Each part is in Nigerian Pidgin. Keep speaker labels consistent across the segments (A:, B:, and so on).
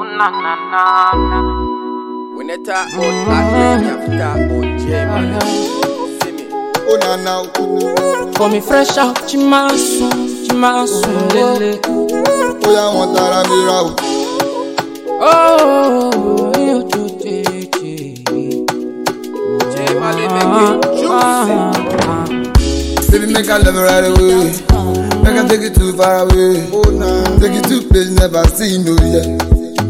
A: na na na na.
B: When they talk about Adele, you have to talk about J-Man. See me?
C: Oh na na,
A: For me fresh out, Chimasu, Chimasu, lele.
C: ó yá wọn tara mi ra o.
A: Oh, you do JJ.
B: J-Man, they make it juicy.
C: Baby, make I love you right away. Make I take you too far away. Oh nah. Take you to place never seen no yet.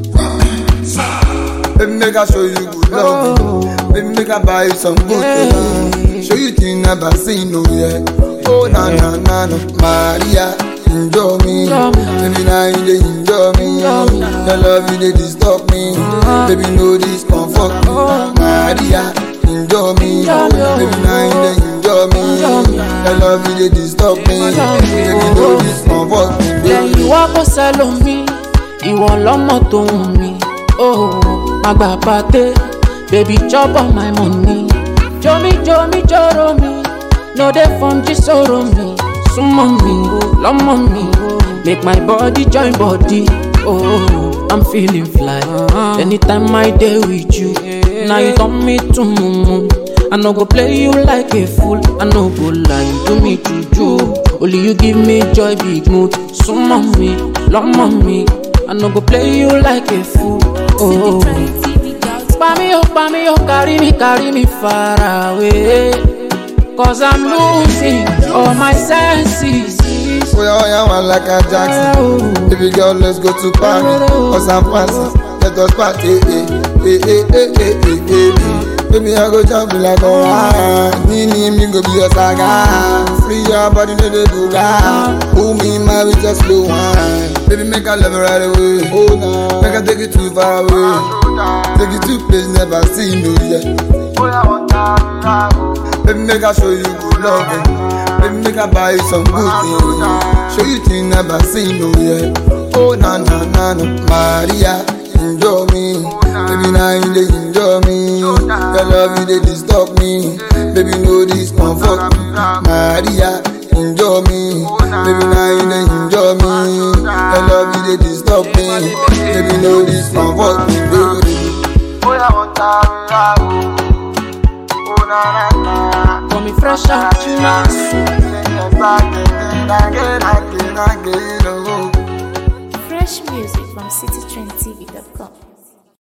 C: Baby, make I show you good love. Baby, make I buy you some good things. Show you things never seen no yet. Oh na na na na, Maria, enjoy me. Baby, now you dey enjoy me. Your love you dey disturb me. Baby, no discomfort me. Maria, enjoy me. Baby, now you dey enjoy me. Your love you dey disturb me. Baby, no discomfort me.
A: lẹ́yìn wá kó sẹ́lómi ìwọ lọ́mọ tó ń mi ó má gbà pàté baby chop all my money jomi jomi joro mi no dey form jísòro mi súnmọ́ mi lọ́mọ mi make my body join body oh i'm feeling fly anytime i dey with you na you turn me to mumu. I no go play you like a fool. I no go lie, you do me juju. Only you give me joy, big mood. Sumo me, love me. I no go play you like a fool. Oh, pa me, oh, pa me, oh, carry me, carry me far away. Cause I'm losing all my senses.
C: Oh yeah, oh yeah, one like a Jackson. Baby girl, let's go to Paris or San Francisco. Let us party, eh, eh, eh, eh, eh, eh, eh, eh. Baby, I go jump you like a wine. Nini, me go be your saga. Free your body, no dey do that. Pull me, my with just slow wine. Baby, make I love you right away. Oh no, make I take you too far away. Take you to place never seen no yet. Baby, make I show you good loving. Baby, make I buy you some good things. Show you things never seen no yet. Oh na na na na, Maria, enjoy me. Baby, now you dey enjoy me. Your love you dey disturb me. Baby, no discomfort me. Maria, enjoy me. Baby, now you dey enjoy me. Your love you dey disturb me. Baby, no discomfort me. Baby.
A: For me fresh out, Chimasu.
C: Again, again, again, oh.
D: Fresh music from citytrendtv.com.